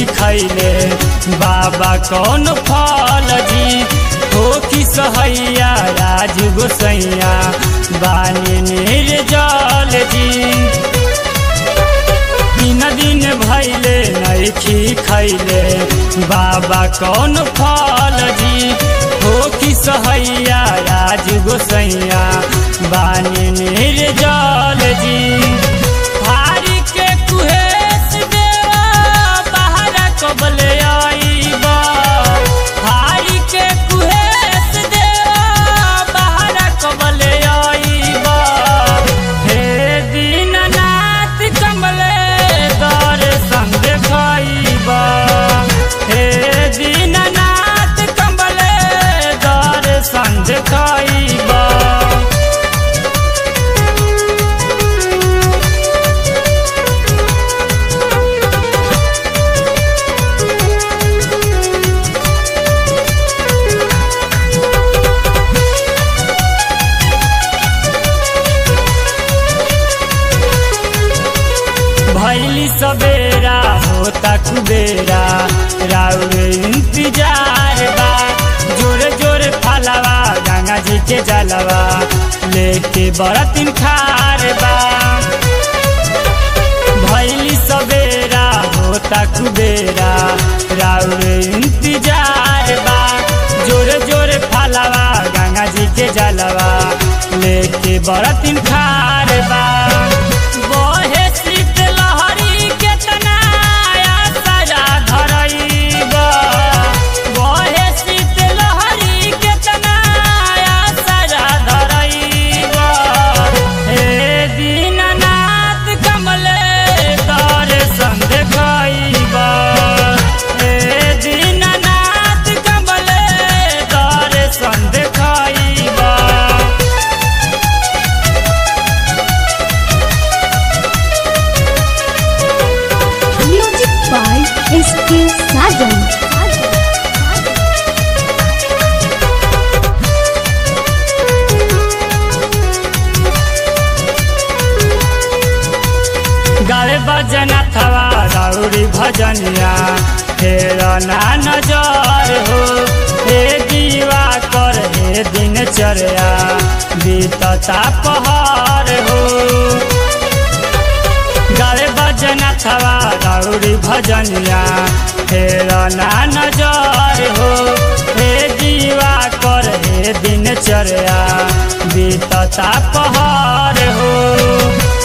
खैले बाबा कौन फल जी हो कि सहैया राज गोसैया बानी निर्जल जी दिन दिन भैले नैखी खैले बाबा कौन फल जी हो कि सहैया राज गोसैया बानी निर्जल जी भारी के कुहेस देवा बाहर कबले आईबा भारी के कुहेस देवा बाहर कबले आईबा हे दीननाथ कमले दर संग खाईबा हे दीननाथ कमले दर संग खाईबा भैली सवेरा होता कुबेरा राउरे इंतजार बा जोरे जोरे फलवा गंगा जी के जलवा लेके बरतिन खार बा भैली सवेरा होता कुबेरा राउरे इंतजार बा जोरे जोरे फलवा गंगा जी के जलवा लेके बरतिन खार बा बहे शीत लहरी केतना आसरा धरैबा बहे शीत लहरी केतना आसरा धरैबा हे दीननाथ कमले तर संग खाइबा हे दीननाथ कमले तर संग खाइबा Music by S.K. Sajan. गावे बजना थवा राउरी भजनिया फेर ना नजर हो हे दीवा कर हे दिनचर्या बीतता पहाड़ हो गावे बजना थवा राउरी भजनिया फेर ना नजर हो हे दीवा कर हे दिनचर्या बीतता पहाड़ हो